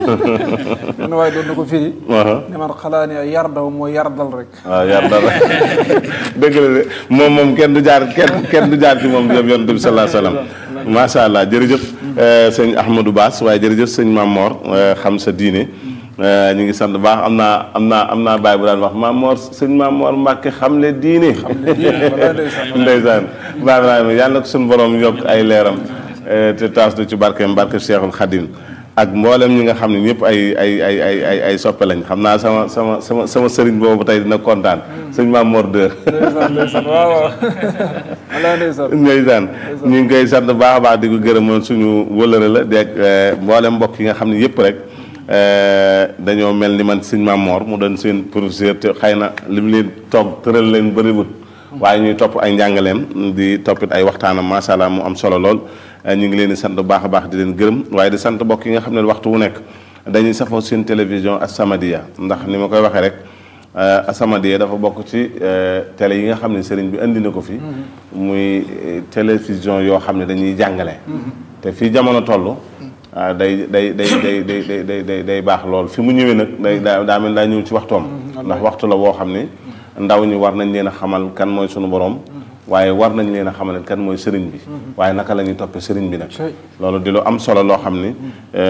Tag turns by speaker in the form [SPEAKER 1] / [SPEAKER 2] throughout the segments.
[SPEAKER 1] benn waaye doon na ko firi ne man xalaa ne yardaw mooy yardal rek
[SPEAKER 2] waaw yardal rek dëgg la de moom moom kenn du jaar kenn kenn du jaar ci moom jëm yonent bi sallallahu alayhi wasallam macha allah jërëjëf sëñ Ahmadou Bass waaye jërëjëf sëñ Mamor xam sa diine ñu ngi sant baax am naa am naa am naa baay bu daan wax Mamor sëñ Mamor Mbàkke xam le diine ndeysaan baay Ibrahima yàlla na ko suñu borom yokk ay leeram te taas du ci barkeem barke Cheikhul Khadim ak mboolem ñi nga xam ne ñëpp ay ay ay ay ay ay soppe lañ xam naa sama sama sama sama sëriñ boobu tey dina kontaan sëñ Mamor de
[SPEAKER 1] ndeysaan ndeysaan waaw waaw wallaahi ndeysaan
[SPEAKER 2] ndeysaan ñu ngi koy sant baax a baax di ko gërëmoon suñu wëlëre la deeg mboolem mbokk yi nga xam ne yëpp rek dañoo mel ni man sëñ Mamor mu doon seen professeur te xëy na li mu leen toog tëral leen bëriwut waaye ñuy topp ay njàngaleem di toppit ay waxtaanam macha allah mu am solo lool ñu ngi leen di sant bu baax a baax di leen gërëm waaye di sant mbokk yi nga xam ne waxtu wu nekk dañuy safoo seen télévision As-Samadiyya ndax ni ma koy waxee rek As-Samadiyya dafa bokk ci télé yi nga xam ne sëriñ bi indi na ko fi muy télévision yoo xam ne dañuy jàngale te fii jamono toll day day day day day day day day day baax lool fi mu ñëwee nag day daa daa mel daa ñëw ci waxtoom ndax waxtu la woo xam ne ndaw ñi war nañ leen a xamal kan mooy sunu borom waaye war nañ leen a xamal kan mooy sëriñ bi waaye naka la ñuy toppee sëriñ bi nag loolu di lu am solo loo xam ni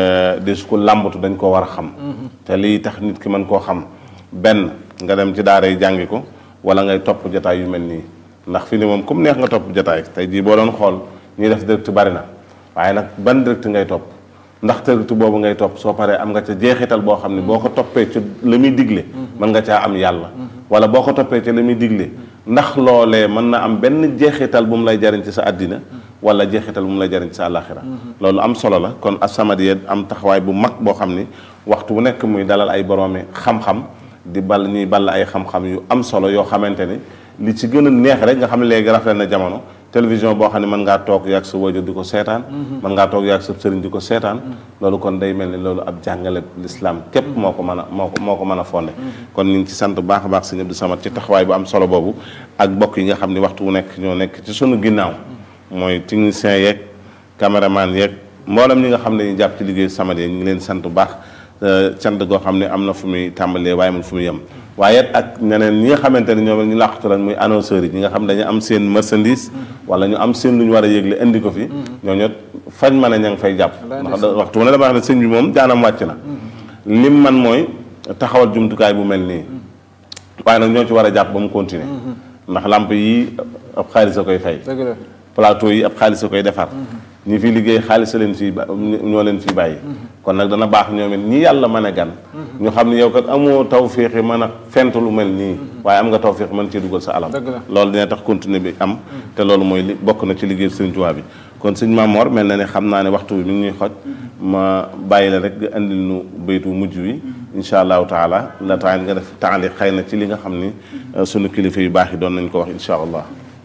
[SPEAKER 2] di su ko làmbatu dañ koo war a xam te lii tax nit ki mën koo xam benn nga dem ci daara yi jàngi ko wala ngay topp jataay yu mel nii ndax fi ni moom comme neex nga topp jataay tey jii boo doon xool ñuy def direct bari na waaye nag ban direct ngay topp ndax direct boobu ngay topp soo paree am nga ca jeexital boo xam ne boo ko toppee ci la muy digle mën nga caa am yàlla wala boo ko toppee ci la muy digle ndax loolee mën na am benn jeexital bu mu lay jariñ ci sa àddina wala jeexital bu mu lay jariñ ci sa àllaaxira loolu am solo la kon As-Samadiyya am taxawaay bu mag boo xam ni waxtu bu nekk muy dalal ay boroomi xam-xam di bal ñuy ball ay xam-xam yu am solo yoo xamante ni li ci gën a neex rek nga xam ne léegi rafet na jamono télévision boo xam ne mën ngaa toog yàgg sa wajur di ko seetaan mën ngaa toog yàgg sa sëriñ di ko seetaan loolu kon day mel ni loolu ab jàngale l'islam képp moo ko mën a moo ko moo ko mën a fonde kon ñu ngi ci sant baax a baax sëñ Abdou Samad ci taxawaay bu am solo boobu ak bokk yi nga xam ne waxtu wu nekk ñoo nekk ci sunu ginnaaw mooy technicien yeeg caméraman yeeg mboolem ñi nga xam ne ñu jàpp ci liggéey Samadiyya ñu ngi leen sant bu baax cant goo xam ne am na fu muy tàmbalee waaye mun fu muy yem waaye ak ñeneen ñi nga xamante ne ñoom ñu làqatu lan muy annonceurs yi ñi nga xam dañu am seen marchandise wala ñu am seen lu ñu war a yëgle indi ko fi ñooñu fañ mën a ña ngi fay jàpp ndax waxtu mu ne dama wax ne sëñ bi moom jaanam wàcc na lim man mooy taxawal jumtukaay bu mel nii waaye nag ñoo ci war a jàpp ba mu continuer ndax lamp yi ab xaalis a koy fay plateau yi ab xaalis a koy defar ñi fi liggéey xaalis leen fii ñoo leen fii bàyyi kon nag dana baax ñoom it ñi yàlla mën a gan ñu xam ne yow kat amoo tawféex yi mën a fent lu mel nii waaye am nga tawféex mën cee dugal sa alal loolu dina tax continuer bi am te loolu mooy li bokk na ci liggéey Sëriñ Tuubaa bi kon sëñ Mamor mel na ne xam naa ne waxtu bi mi ngi ñuy xoj ma bàyyi la rek nga indil nu baytu mujj wi insha allahu taala la temps nga def taali xëy na ci li nga xam ni sunu kilifa yu baax yi doon nañ ko wax insha allah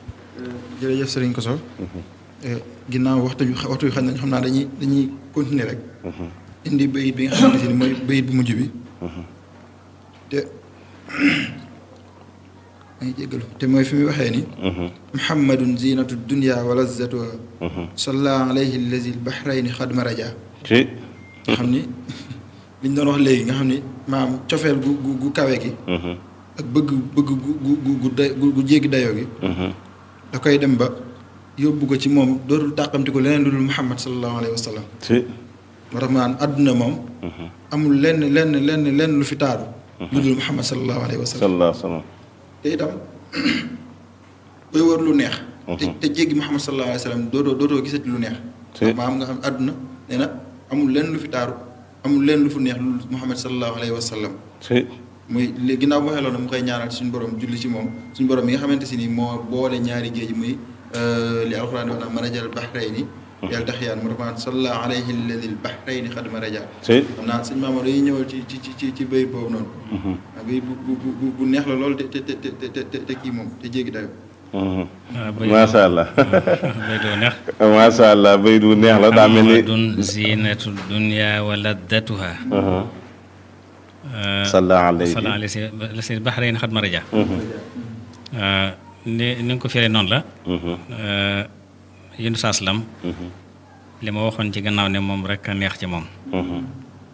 [SPEAKER 3] jërëjëf sëriñ Koso ginnaaw waxtu bi waxtu bi xam nañ xam naa dañuy dañuy continuer rek indi bayit bi nga xamante ni mooy bayit bu mujj bi te may jéggalu te mooy fi muy waxee ni muhammadun zinatu dunia wa lazzatuha salla alayhi allazi albahrayni xad maraja
[SPEAKER 2] ci
[SPEAKER 3] nga xam ni liñ doon wax léegi nga xam ni maam cofeel gu gu gu kawe gi ak bëgg bëgg gu gu gu day gu jéggi dayoo gi da koy dem ba yóbbu ko ci moom dootul tàqamti ko leneen lu dul muhammad sallallahu alayhi wa sallam
[SPEAKER 2] ci
[SPEAKER 3] moo tax maanaam àdduna moom amul lenn lenn lenn lenn lu fi taaru lu dul muhammad sallallahu alayhi wa sallam
[SPEAKER 2] sallallahu alayhi wa sallam
[SPEAKER 3] te itam booy wër lu neex te te jéggi muhammad sallallahu alayhi wa sallam dootoo dootoo gisati lu neex maanaam nga xam àdduna nee na amul lenn lu fi taaru amul lenn lu fu neex lu dul muhammad sallallahu alayhi wa sallam
[SPEAKER 2] ci
[SPEAKER 3] muy léegi ginnaaw bu waxee loolu mu koy ñaanal suñu borom julli ci moom suñu borom mi nga xamante si ni moo boole ñaari géej muy li alxuraan wax naa marajal bahrayni yàlla tax yaan mu dafa salla alayhi alladi l bahrayni xad maraja
[SPEAKER 2] ci
[SPEAKER 3] xam naa sëñ Mamadou dañuy ñëwal ci ci ci ci béy boobu noonu béy bu bu bu bu neex la loolu te te te te te kii moom te jéggi dayo
[SPEAKER 2] macha allah
[SPEAKER 4] bay du neex
[SPEAKER 2] macha allah bay du neex la daa mel ni
[SPEAKER 4] muhammadun zinatu dunya wa laddatuha
[SPEAKER 2] salla alayhi
[SPEAKER 4] salla alayhi la si baxrayn xat maraja ni ni nga ko firee noonu la yundu saaslam li ma waxoon ci gannaaw ne moom rek a neex ci moom